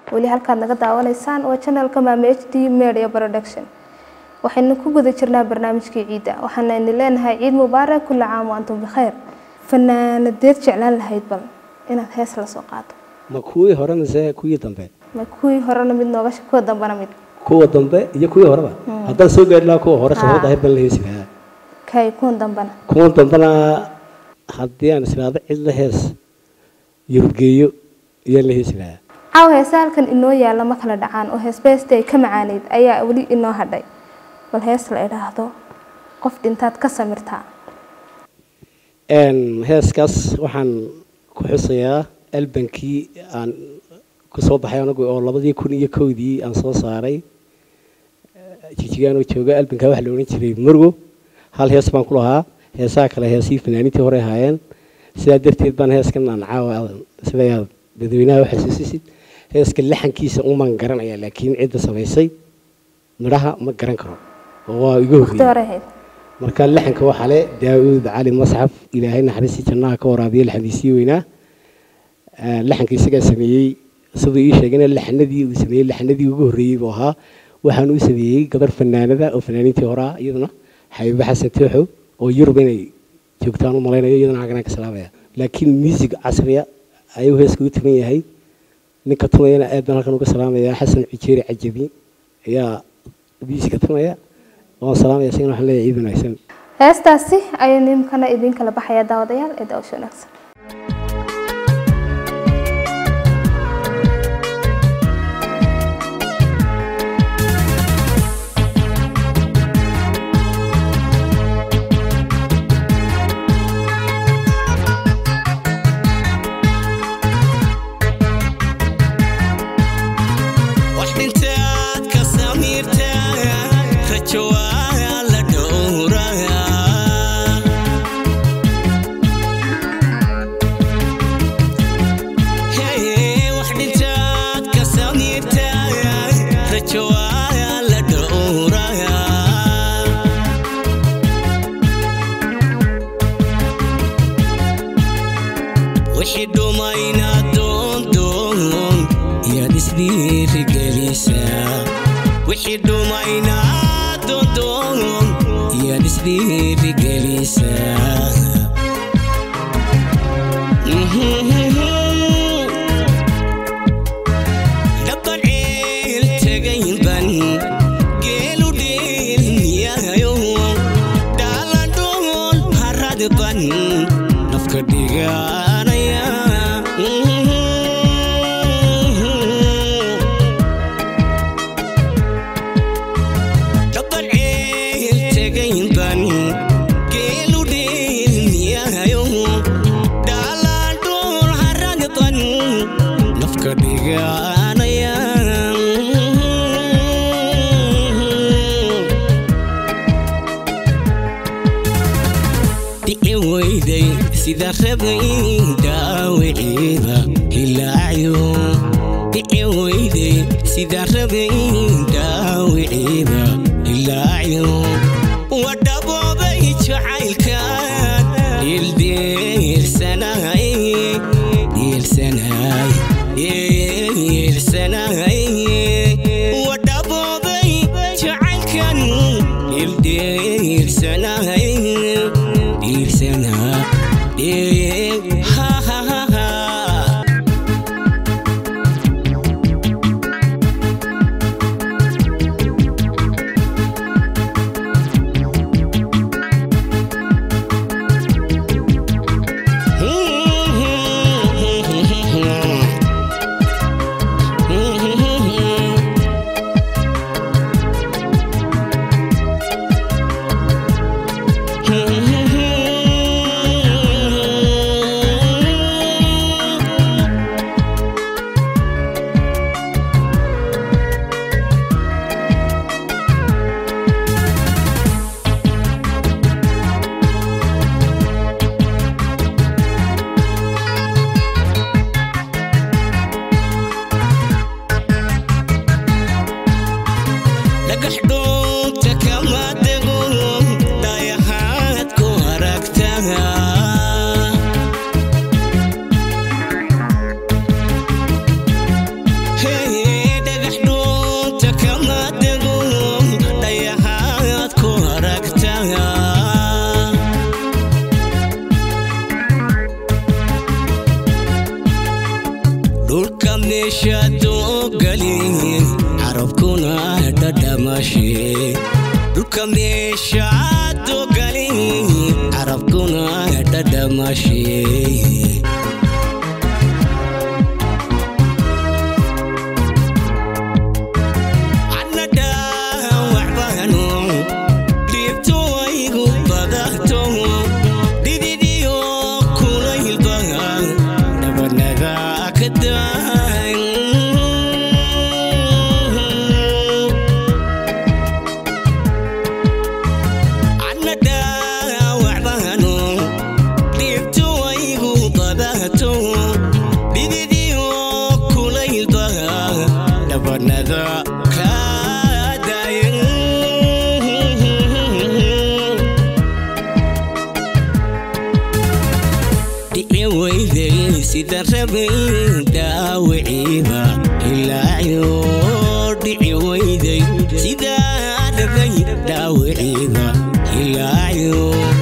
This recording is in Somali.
weli halkaad naga daawanaysaan waa channelka maame h d media production waxaynu ku guda jirnaa barnaamijkii ciidda waxaana idin leenahay ciid mubaarak kulla caam wa antum bikhayr fanaanadeed jeclaan lahayd bal inaad hees la soo qaado ma kuwii hore mise kuwii dambe ma kuwii horena mid nooga sh- kuwa dambena mid kuwa dambe iyo kuwii horeba haddaan soo gaari lahaa kuwa hore sababta ahir baan la heesi lahaa kay kuwan dambena kuwan dambena haddii aan islaado cid la hees yurgeeyo ayaan la heesi lahaa caaw heese halkan inoo yaalla ma kala dhacaan oo heesbeesta ay ka macaaneyd ayaa weli inoo hadhay bal hees la idhaahdo qof dhintaad ka samirtaa Een, heeskaas waxaan ku xusayaa albankii aan ku soo baxay anagu oo labadii kun iyo kowdii aan soo saaray jijigaanoo jooga albankaa waxaa la odhan jiray murgo hal hees baan ku lahaa heesaha kale heesii fanaaniintii hore ahaayeen sidaa darteed baan heeskan aan caawa sida aad dadweynaha u xasuusisid heeska laxankiisa umaan garanaya laakiin cidda samaysay midhaha ma garan karo oo waa iga waqti horreeyay hore ahayd marka laxanka waxaa le daawuud cali masxaf ilaahay naxariistii jannaha ka waraabiye laxandiisii weynaa Ah, laxanka isagaa sameeyey siduu ii sheegayna laxanadii uu sameeyey laxanadii ugu horreeyey buu ahaa waxaan u sameeyey gabar fanaanada oo fanaaniintii hore ah iyaduna xabiibo xasan tooxo oo yurub inay joogtaan u malaynayo iyadana haganaan ka salaamaya laakiin music casriya ayuu heeska u tuman yahay ninka tunayana aad baan halkan uga salaamaya xasan cujeeri cajabi ayaa musica tunaya waan salaamaya isagana waxaan leeyahay ciid wanaagsan heestaasi ayuu nimkana idin kala baxaya daawadayaal ee daawasho wanaagsan wax dhintaad ka samiirtaa rajo waa la dhowraa Hey, wax dhintaad ka samiirtaa rajo waa la dhowraa wixii dhumayna doondoon yaad isdhiirigelisaa wixii dhumayna doondoon yaad isdhiirigelisaa dhaban ceel tegaynban geelu dhiilmiyayo dhaaladhool haradban nafka dhiganaya dhaban ceel tegaynban geelu dhiilmiyayo dhaaladhool haradban nafka dhiganaya dhici weyday sida rabay dhaawiciida hilaacyo dhici weyday sida rabay dhaawiciida hilaacyo wadhaboobay jacaylkan dhildhiilsanahay dhiilsanahay dhiilsanahay wadhaboobay jacaylkan dhildhiilsanahay dhiilsanahay dhiil ha ha ha ha meeshaadoo gali carabkuna dhadhamashe dhulka meeshaadoo gali carabkuna dhadhamashe Nada dhici weyday sida rabay dhaawiciiba ilaayo dhici weyday sida rabay dhaawiciiba ilaayo